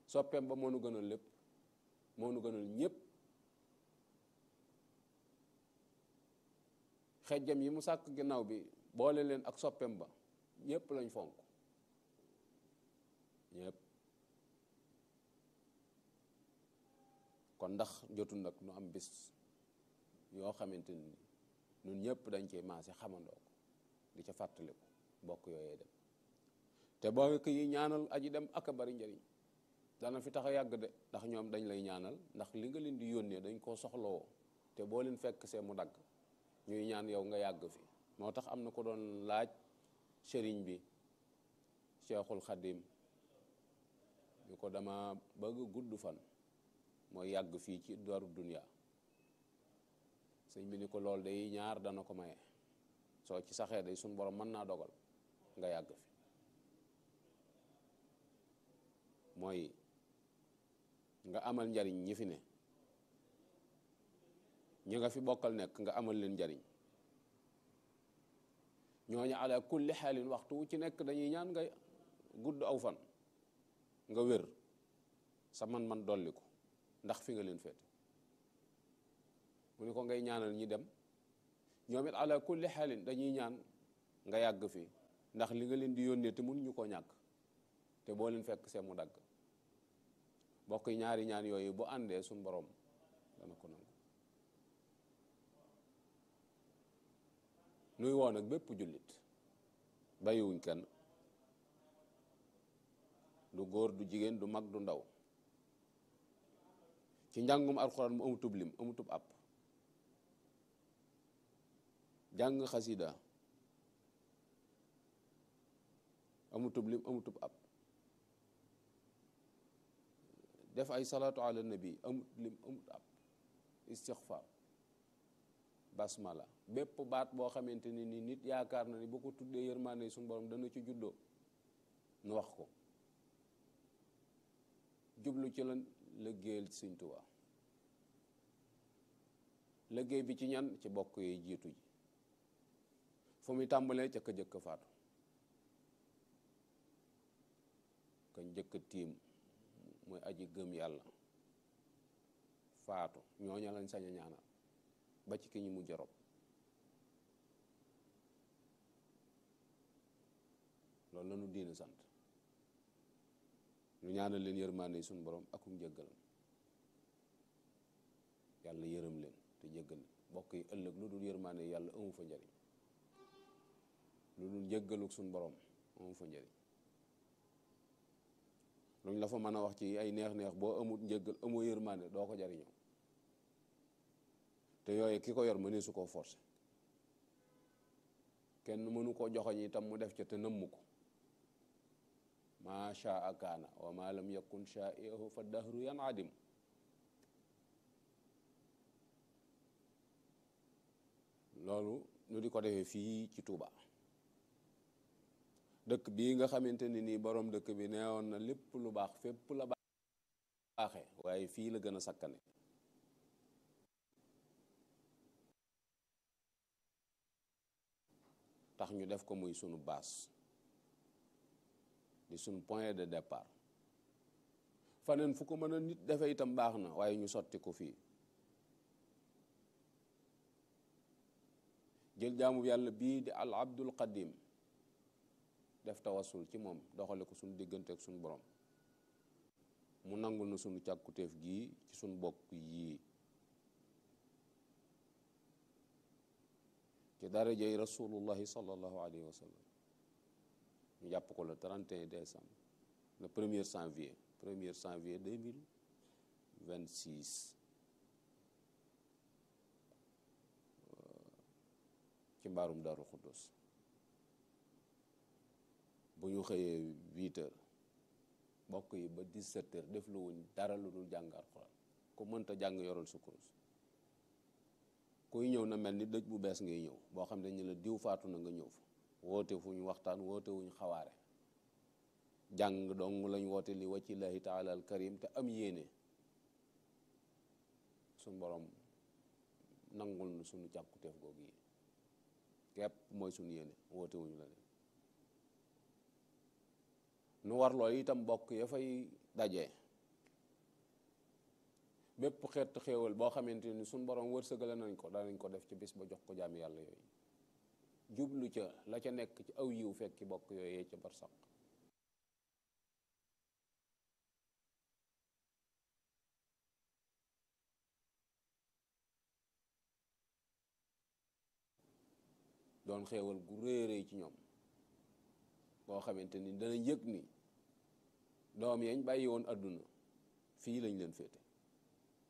soppeem ba moo nu gënal lépp moo nu gënal ñépp xejjam yi mu sàkk ginnaaw bi boole leen ak soppeem ba ñépp lañ fonk ñépp kon ndax jotul nag nu am bis yoo xamante ni ñun ñëpp dañ cee maase xamandoo ko di ca fàttaliku bokk yooyee dem te boo ko yi ñaanal aji dem ak a bari njariñ dana fi tax a yàgg de ndax ñoom dañ lay ñaanal ndax li nga leen di yónnee dañ koo soxlawoo te boo leen fekk see mu dagg ñuy ñaan yow nga yàgg fi moo tax am na ko doon laaj sëriñ bi Cheikhul Khadim ñu ko dama bëgg gudd fan mooy yàgg fii ci daru dunya sëñ bi ni ko lool day ñaar dana ko maye soo ci saxee day suñ borom mën naa dogal nga yàgg fi mooy nga amal njariñ ñi fi ne ñi nga fi bokkal nekk nga amal leen njariñ ñooñu ala kulli xaalin waxtu wu ci nekk dañuy ñaan nga gudd aw fan nga wér sa man-man dolliku ndax fi nga leen féete mu ni ko ngay ñaanal ñi dem ñoom it ala kulli xaalin dañuy ñaan nga yàgg fi ndax li nga leen di yónnee te mun ñu koo ñàkk te boo leen fekk see mu dagg bokk ñaari ñaan yooyu bu àndee suñ borom dana ko nangu nuy woon ak bépp jullit bàyyiwuñ kenn du góor du jigéen du mag du ndaw ci njàngum alxuraan mu amutub lim amutub àpp jàng xasida amutub lim amutub àpp def ay salaatu ala nabi amut lim amut àpp istixfaar basmala bépp baat boo xamante ni ni nit yaakaar na ni bu ko tuddee yërmaande suñu borom dana ci juddoo nu wax ko jublu ci lan liggéeyal Sëñ Tuubaa liggéey bi ci ñan ci bokk yi jiitu ji fu muy tàmbalee ca ka jëkk faatu ka njëkk tiim mooy aji gëm yàlla faatu ñooña lañ sañ a ñaanal ba ci ki ñu mujj rob loolu lañu diina sant ñu ñaanal leen yërmaande suñu borom akum jéggalam yàlla yërëm leen te jéggal bokk yi ëllëg lu dul yërmaande yàlla amu fa njariñ lu dul jéggaluk suñu borom amu fa njariñ luñ la fa mën a wax ci ay neex-neex boo amut njéggal amoo yërmaande doo ko jariñoo te yooyu ki ko yor mënee su koo forcé kenn mënu koo joxoñ itam mu def ca te nëmm ko maa shaa kaana wa ma lam yakun shaa'ihu fa dahru yanadim loolu nu di ko defee fii ci Touba dëkk bii nga xamante ni nii borom dëkk bi neewoon na lépp lu baax fépp la baaxe waaye fii la gën a sakkane tax ñu def ko muy sunu base di sunu point de départ faneen fu ko mën a nit defe itam baax na waaye ñu sotti ko fii jël jaamu yàlla bii di al abdul qadim def tawasul ci moom doxale ko sunu diggante ak sunu borom mu nangul na sunu càkkutéef gii ci sunu bokk yii ci darajey rasulullahi sallallahu alayhi wa sallam ñu jàpp ko le 31 décembre le premier janvier premier janvier 2026 ci mbaarum Daaru Xuddus bu ñu xëyee 8 heures bokk yi ba 17 heures def lu wuñ dara lu dul jàng alxuraan ku mënta jàng yoral sa kurus kuy ñëw na mel ni dëj bu bees ngay ñëw boo xam ne ñu la diw faatu na nga ñëw fa woote fu ñu waxtaan woote wuñ xawaare jàng dong lañ woote li waccillahi taala al karim te am yéene suñ borom nangul nu suñu càkkuteef googu yi képp mooy suñu yéene woote wuñu la leen nu war loolu itam bokk ya fay daje bépp xeetu xéewal boo xamante ni suñ borom wërsëgale nañ ko danañ ko def ci bis ba jox ko jaami yàlla yooyu jublu ca la ca nekk ci aw yiw fekki bokk yooyee ca barsaq doon xéewal gu réeréy ci ñoom boo xamante ni dana yëg ni doom yañ bàyyi woon àdduna fii lañ leen féete